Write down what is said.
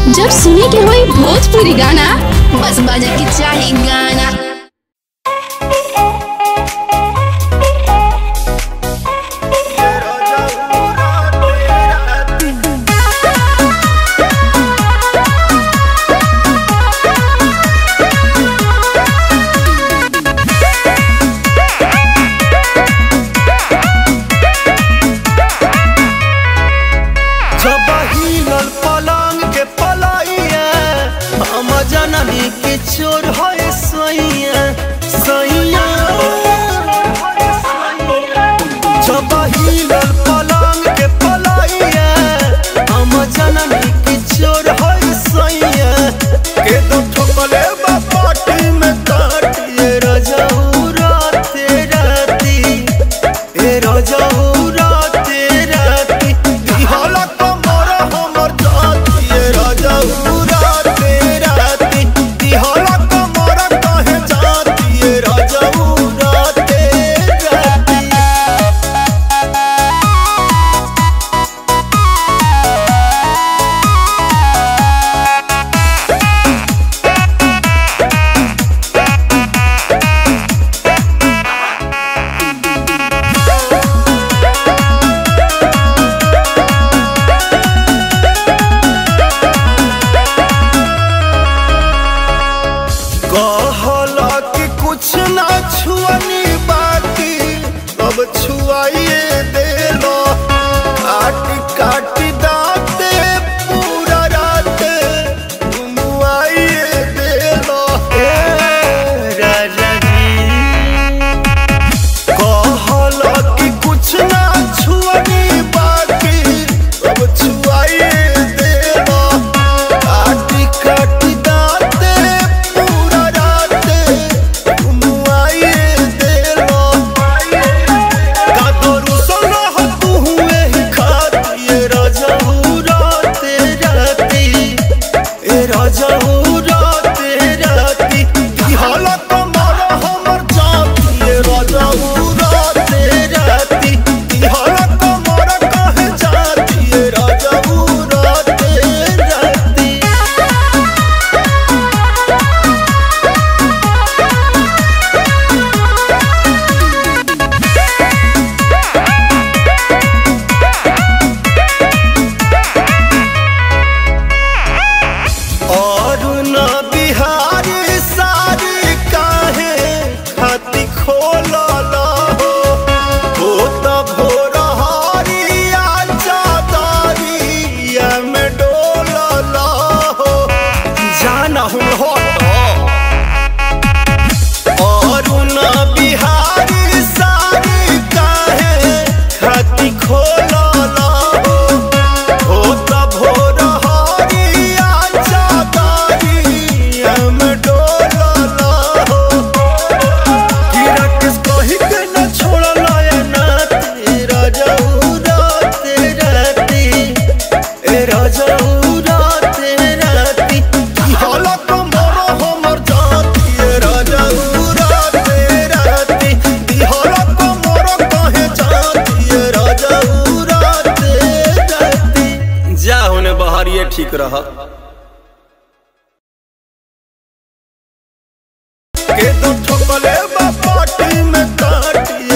जब सुने के होई भोजपुरी गाना बस बजे के चाही गाना जब हिलल पलंग के पलाइया हम जननी के चोर है सैया सैया जब हिलल पलंग के पलाइया हम जननी के चोर है सैया के दो ठोकले बा पाटी में काटिए रजऊ राते राती ए रजऊ राते राती दिहला कमर हमर जाती ए रजऊ राते राती दिहला कमर कहे जाती ए रजऊ राते राती कहला कि कुछ ना छुअनी बाकी अब छुआइए देलो काटी काटी दाते पूरा रात घुमुआइए देलो ए राजा जी कहला कि कुछ ना छुअनी बाकी अब छुआइए देलो काटी काटी दाते पूरा राते घुमुआइए देलो कादरू सोना हो तू हुए ही खाती ए राजा राते राती ए राजा राते राती दिहाला कमर हमर जाती ए राजा राते राती दिहाला कमर कहे जाती ए राजा राते राती और न बिहारी सारी काहे खाती खोलल हो हो त भोर हरिया चादरिया में डोलल हो जाना हूँ हो और न बिहारी सारी काहे खाती खोलल हो हो त भोर हरिया चादरिया में डोलल हो कि राकेश कही के न छोड़ल ए नाती राजऊ राते राती ए राजऊ राते राती दिहला कमर हमर जाती ए राजऊ राते राती दिहला कमर कहे जाती ए राजऊ राते राती जा होने बहरिए ठीक रह के दो ठोकले बा पाटी में काटी